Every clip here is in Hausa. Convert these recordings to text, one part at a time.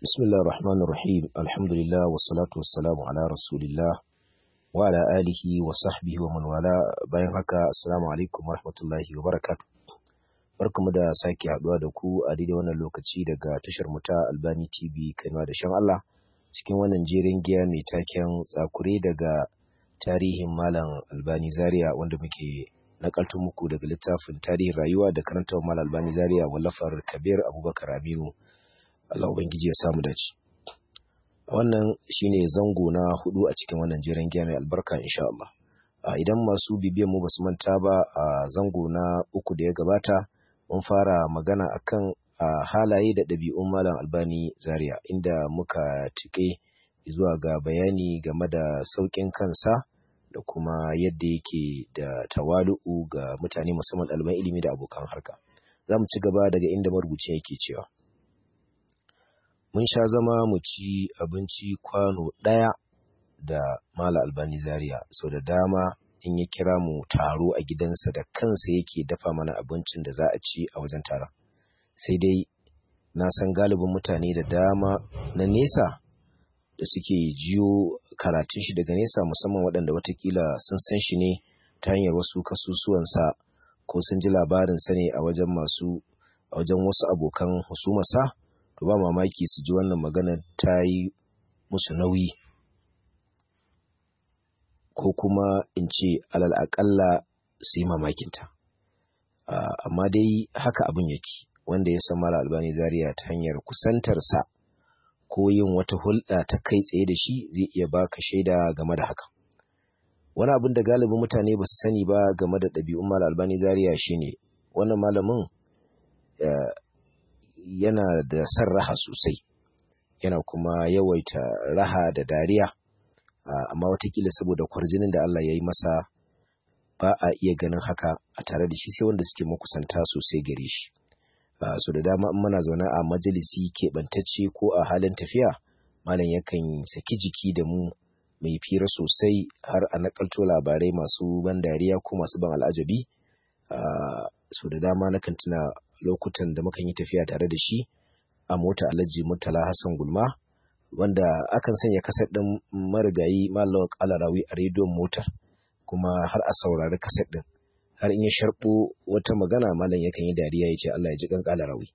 بسم الله الرحمن الرحيم الحمد لله والصلاة والسلام على رسول الله وعلى آله وصحبه ومن والاه bayan haka assalamu alaikum warahmatullahi wabarakatuh barkamu da sake haduwa da ku a daidai wannan lokaci daga tashar mu ta Albani TV Kano da shan Allah cikin wannan jerin giya mai taken tsakure daga tarihin Malam Albani Zaria wanda muke nakalto muku daga littafin tarihin rayuwa da karantar Malam Albani Zaria wallafar Kabir Abubakar Aminu Allah Ubangiji ya samu dace. Wannan shine zango na hudu a cikin wannan jeren giya mai albarka insha Allah. Idan masu bibiyan mu basu manta ba a zango na uku da ya gabata mun fara magana akan halaye da ɗabi'un Malam Albani Zaria inda muka tike zuwa ga bayani game da sauƙin kansa da kuma yadda yake da tawalu'u ga mutane musamman ɗaliban ilimi da abokan harka. Za mu ci gaba daga inda marubucin yake cewa. mun sha zama mu ci abinci kwano ɗaya da Mala Albani Zaria sau da dama in ya kira mu taro a gidansa da kansa yake dafa mana abincin da za a ci a wajen taron. Sai dai na san galibin mutane da dama na nesa da suke jiyo karatun shi daga nesa musamman waɗanda watakila sun san shi ne ta hanyar wasu kasusuwansa ko sun ji labarinsa ne a wajen masu a wajen wasu abokan husumarsa. to ba mamaki su ji wannan magana ta yi musu nauyi ko kuma in ce alal aƙalla su yi mamakinta amma dai haka abin yake wanda ya san mara albani zaria ta hanyar kusantarsa ko yin wata hulɗa ta kai tsaye da shi zai iya baka shaida game da haka wani abin da galibin mutane ba su sani ba game da ɗabi'un mara albani zaria shine wannan malamin yana da son raha sosai yana kuma yawaita raha da dariya amma watakila saboda kwarjinin da Allah ya yi masa ba a iya ganin haka a tare da shi sai wanda suke makusanta sosai gare shi so da dama in muna zaune a majalisi keɓantacce ko a halin tafiya malam yakan saki jiki da mu mai fira sosai har a nakalto labarai masu ban dariya ko masu ban al'ajabi so da dama nakan tuna lokutan da mukan yi tafiya tare da shi a mota alhaji murtala hassan gulma wanda akan sanya kasar ɗin marigayi malawa kalarawi a rediyon motar kuma har a saurari kasar ɗin har in ya sharɓo wata magana malam yakan yi dariya ya ce Allah ya ji kan kalarawi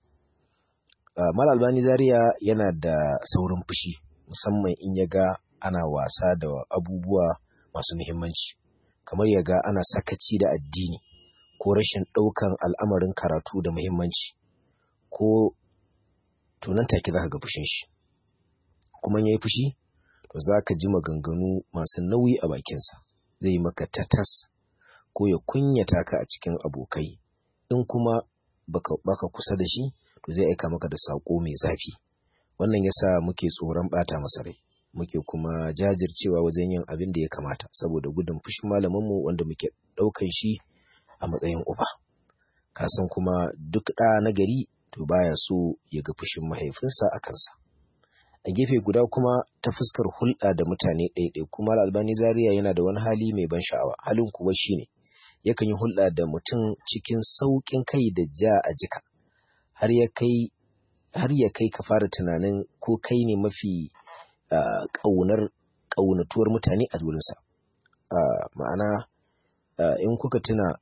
mal albani zaria yana da saurin fushi musamman in ya ga ana wasa da abubuwa masu muhimmanci kamar ya ga ana sakaci da addini ko rashin ɗaukan al'amarin karatu da muhimmanci ko tunan take za ka ga fushin shi kuma ya yi fushi to za ka ji maganganu masu nauyi a bakinsa zai yi maka tatas ko ya kunyata ka a cikin abokai in kuma baka, baka kusa da shi to zai aika maka da saƙo mai zafi wannan yasa muke tsoron ɓata masa rai muke kuma jajircewa wajen yin abin da ya kamata saboda gudun fushin malaminmu wanda muke ɗaukan shi a matsayin uba ka san kuma duk ɗa na gari to baya so ya ga fushin mahaifinsa a kansa a gefe guda kuma ta fuskar hulɗa da mutane ɗaiɗai kuma albani zaria yana da wani hali mai ban sha'awa halin kuwa shine yakan yi hulɗa da mutum cikin sauƙin kai da ja a jika har ya kai har ya kai ka fara tunanin ko kai ne mafi ƙaunar ƙaunatuwar mutane a wurinsa ma'ana in kuka tuna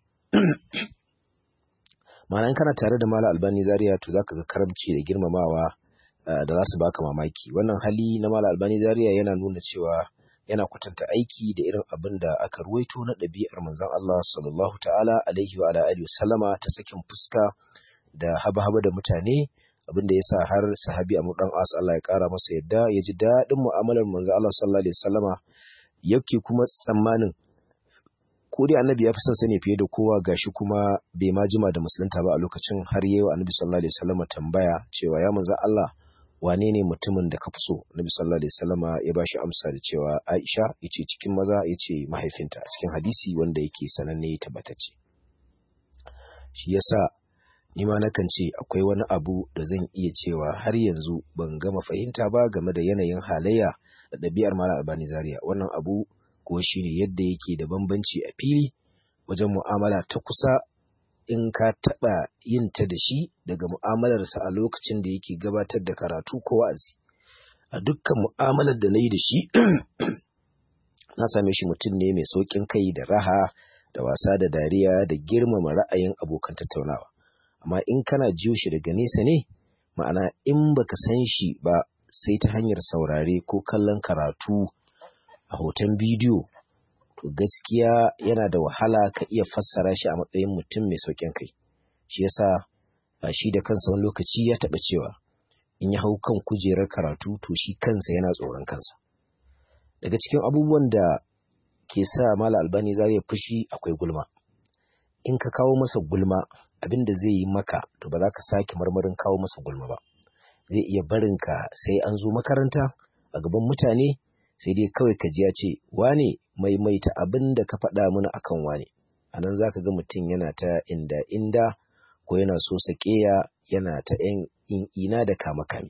ma'ana in kana tare da Malam Albani Zaria to zaka ga karamci da girmamawa da za su baka mamaki wannan hali na Malam Albani Zaria yana nuna cewa yana kwatanta aiki da irin abin da aka ruwaito na ɗabi'ar manzon Allah sallallahu ta'ala alaihi wa alihi sallama ta sakin fuska da haba-haba da mutane abin da yasa har sahabi Amr dan As Allah ya kara masa yadda ya ji daɗin mu'amalar manzon Allah sallallahu alaihi wasallama yake kuma tsammanin ko dai annabi ya fi son sani fiye da kowa gashi kuma bai ma jima da musulunta ba a lokacin har yayi wa annabi sallallahu alaihi wasallam tambaya cewa ya manzo Allah wane ne mutumin da ka fi so annabi sallallahu alaihi wasallam ya bashi amsa da cewa Aisha yace cikin maza yace mahaifinta a cikin hadisi wanda yake sananne tabbatacce shi yasa ni ma nakan ce akwai wani abu da zan iya cewa har yanzu ban gama fahimta ba game da yanayin halayya da ɗabi'ar Malam Albani Zaria wannan abu ko shi ne yadda yake da bambanci a fili wajen mu'amala ta kusa in ka taɓa yin ta da shi daga mu'amalarsa a lokacin da yake gabatar da karatu ko wa'azi a dukkan mu'amalar da na yi da shi na same shi mutum ne mai sauƙin kai da raha da wasa da dariya da girmama ra'ayin abokan tattaunawa amma in kana jiyo shi daga nesa ne ma'ana in baka san shi ba sai ta hanyar saurare ko kallon karatu a hoton bidiyo to gaskiya yana da wahala ka iya fassara shi a matsayin mutum mai sauƙin kai shi yasa shi da kansa wani lokaci ya taɓa cewa in ya hau kan kujerar karatu to shi kansa yana tsoron kansa daga cikin abubuwan da ke sa mala albani za ya fushi akwai gulma in ka kawo masa gulma abin da zai yi maka to ba za ka sake marmarin kawo masa gulma ba zai iya barinka sai an zo makaranta a gaban mutane sai dai kawai ka ji ya ce wane maimaita abin da ka faɗa mana akan wane a nan za ka ga mutum yana ta inda inda ko yana so saƙeya yana ta ‘yan ina da kama kame.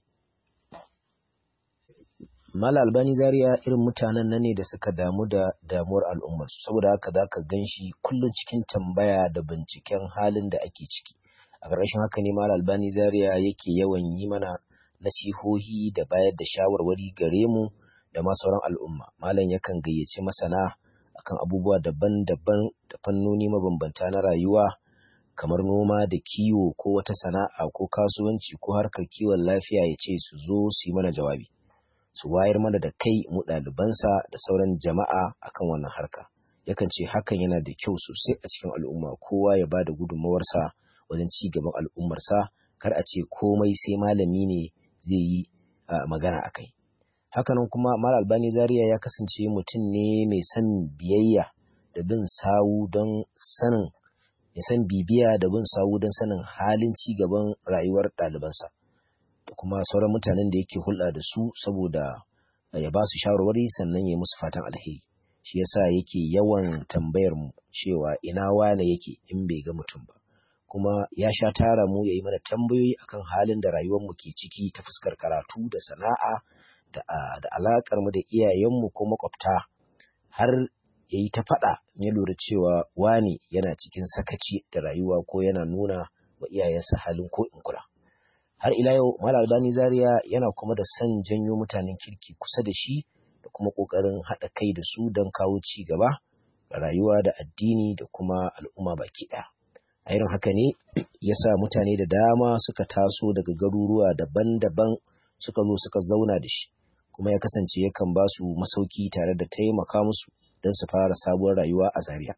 Mala albani zaria irin mutanen nan ne da suka damu da damuwar al'ummarsu, saboda haka za ka gan shi kullum cikin tambaya da binciken halin da ake ciki. A ƙarshen haka ne Mala albani zaria yake yawan yi mana nasihohi da bayar da shawarwari gare mu da ma sauran al'umma. Malam yakan gayyaci masana akan abubuwa daban-daban da fannoni mabambanta na rayuwa. kamar noma da kiwo ko wata sana'a ko kasuwanci ko harkar kiwon lafiya ya ce su zo su yi mana jawabi su wayar mana da kai mu ɗalibansa da sauran jama'a akan wannan harka yakan ce hakan yana da kyau sosai a cikin al'umma kowa ya ba da gudunmawarsa wajen ci gaban al'ummarsa kar a ce komai sai malami ne zai yi magana a kai hakanan kuma mal albani zaria ya kasance mutum ne mai son biyayya da bin sawu don sanin ya san bibiya da bin sawu don sanin halin ci gaban rayuwar ɗalibansa da kuma sauran mutanen da yake hulɗa da su saboda ya ba su shawarwari sannan ya musu fatan alheri shi yasa yake yawan tambayar mu cewa ina wane yake in bai ga mutum ba kuma ya sha tara mu ya yi mana tambayoyi akan halin da rayuwar mu ke ciki ta fuskar karatu da sana'a da, da alaƙar mu da iyayenmu ko makwabta har ya yi ta faɗa ya lura cewa wani yana cikin sakaci da rayuwa ko yana nuna wa iyayensa halin ko in kula. Har ila yau Malam Albani Zaria yana kuma da son janyo mutanen kirki kusa da shi da kuma ƙoƙarin haɗa kai da su don kawo ci gaba ga rayuwa da addini da kuma al'umma baki ɗaya. A irin haka ne ya sa mutane da dama suka taso daga garuruwa daban-daban suka zo suka zauna da shi kuma ya kasance yakan ba su masauki tare da taimaka musu don su fara sabuwar rayuwa a Zaria.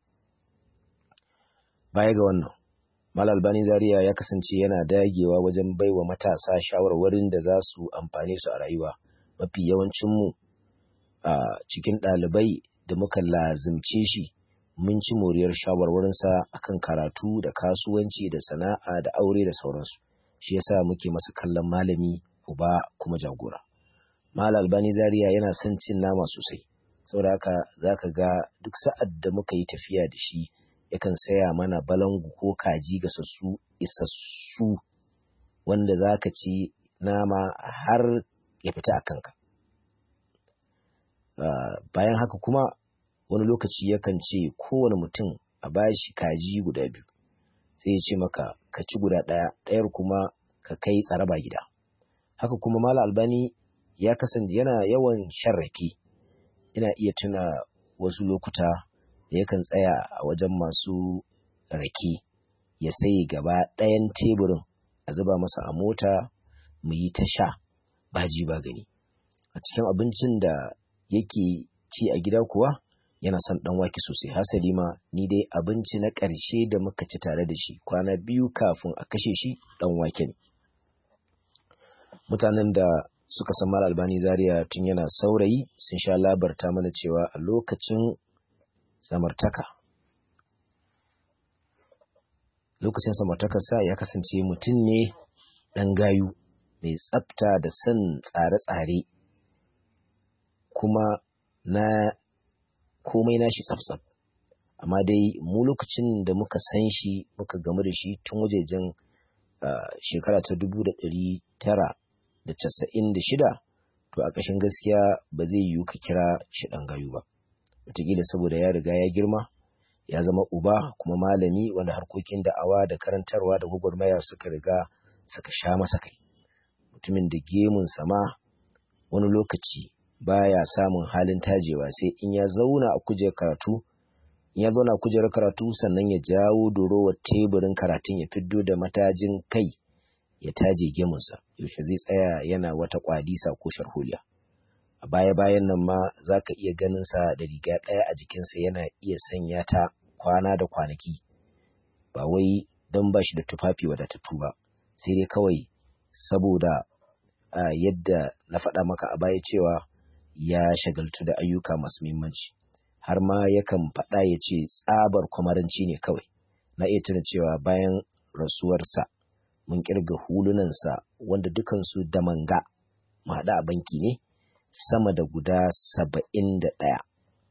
Baya ga wannan, Mal Albani Zaria ya kasance yana dagewa wajen baiwa matasa shawarwarin da za su amfane su a rayuwa. Mafi yawancinmu a cikin ɗalibai da muka lazimce shi mun ci moriyar shawarwarinsa akan karatu da kasuwanci da sana'a da aure da sauransu. Shi yasa muke masa kallon malami, uba kuma jagora. Mal Albani Zaria yana son cin nama sosai. saboda haka za ka ga duk sa'ad da muka yi tafiya da shi yakan saya mana balangu ko kaji ga sassu isassu wanda za ka ci nama har ya fita a kanka bayan haka kuma wani lokaci yakan ce kowane mutum a bashi kaji guda biyu sai ya ce maka ka ci guda ɗaya ɗayar kuma ka kai tsaraba gida haka kuma mala albani ya kasance yana yawan shan rake ina iya tuna wasu lokuta da yakan tsaya a wajen masu rake ya sai gaba ɗayan teburin a zuba masa a mota mu yi ta sha ba ji ba gani a cikin abincin da yake ci a gida kuwa yana son ɗan wake sosai hasali ma ni dai abinci na ƙarshe da muka ci tare da shi kwana biyu kafin a kashe shi ɗan wake ne mutanen da suka san Mal Albani Zaria tun yana saurayi sun sha labarta mana cewa a lokacin samartaka lokacin samartakarsa ya kasance mutum ne ɗan gayu mai tsafta da son tsare-tsare kuma na komai nashi tsaf-tsaf amma dai mu lokacin da muka san shi muka gamu da shi tun wajejen shekara ta dubu da ɗari tara da casa'in da shida to a ƙashin gaskiya ba zai yiwu ka kira shi ɗan gayu ba wataƙila saboda ya riga ya girma ya zama uba kuma malami wanda harkokin da'awa da karantarwa da gwagwarmaya suka riga suka sha masa kai mutumin da gemun sama wani lokaci baya samun halin tajewa sai in ya zauna a kujerar karatu in ya zauna a kujerar karatu sannan ya jawo dorowar teburin karatun ya fiddo da matajin kai ya taje gemunsa yaushe zai tsaya yana wata kwadisa ko sharholiya a baya-bayan nan ma za ka iya ganin sa da riga ɗaya a jikinsa yana iya sanya ta kwana da kwanaki ba wai don ba shi da tufafi wadatattu ba sai dai kawai saboda uh, yadda na faɗa maka a baya cewa ya shagaltu da ayyuka masu muhimmanci har ma yakan faɗa ya ce tsabar kwamaranci ne kawai na iya tuna cewa bayan rasuwarsa mun kirga hulunansa wanda dukansu da manga mu haɗa a banki ne sama da guda saba'in da ɗaya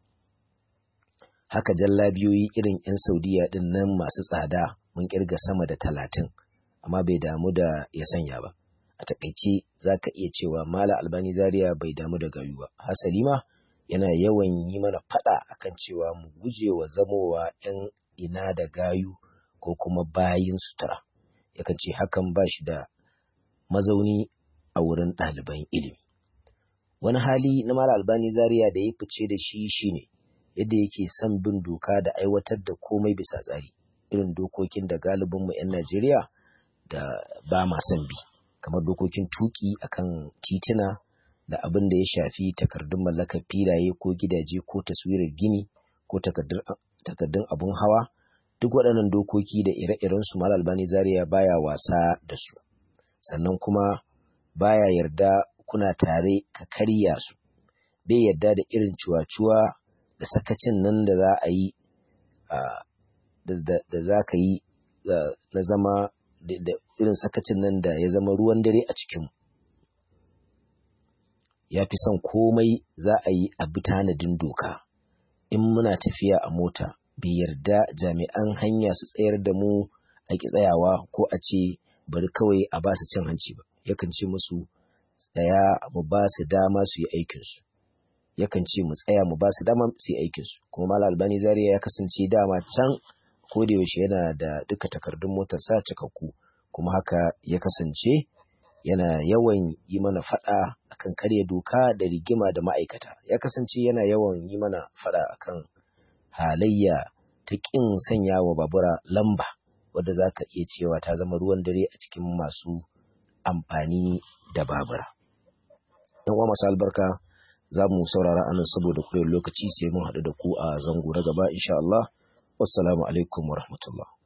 haka jallabiyoyi irin 'yan saudiya ɗin nan masu tsada mun kirga sama da talatin amma bai damu da ya sanya ba a takaice za ka iya cewa mala albani zaria bai damu da gayu ba hasali ma yana yawan yi mana faɗa akan cewa mu guje wa zamowa 'yan ina da gayu ko kuma bayin sutura yakan ce hakan ba shi da mazauni a wurin ɗaliban ilimi wani hali na mala albani zaria da ya fice da shi shine yadda yake son bin doka da aiwatar da komai bisa tsari irin dokokin da galibinmu 'yan najeriya da ba ma son bi kamar dokokin tuki akan tituna da abin da ya shafi takardun mallakar filaye ko gidaje ko taswirar gini ko takardun abun hawa duk waɗannan dokoki da ire-iren su mal albani zaria baya wasa da su sannan kuma baya yarda kuna tare ka karya su bai yarda da irin cuwa-cuwa da sakacin nan da za a yi da za ka yi na zama da irin sakacin nan da ya zama ruwan dare a cikin ya fi son komai za a yi a bi tanadin doka in muna tafiya a mota bai yarda jami'an hanya su tsayar da mu a ki tsayawa ko a ce bari kawai a ba su cin hanci ba yakan ce musu tsaya mu ba su dama su yi aikinsu yakan ce mu tsaya mu ba su dama su yi aikinsu kuma malam albani zaria ya kasance dama can ko da yaushe yana da duka takardun motarsa cikakku kuma haka ya kasance yana yawan yi mana fada akan karya doka da rigima da ma'aikata ya kasance yana yawan yi mana fada akan halayya ta ƙin sanya wa babura lamba wadda za ka iya cewa ta zama ruwan dare a cikin masu amfani da babura. ‘Yan uwa masu albarka za mu saurara anan saboda kurewar lokaci sai mun haɗu da ku a zango na gaba insha Allah. Wassalamu alaikum wa rahmatullah.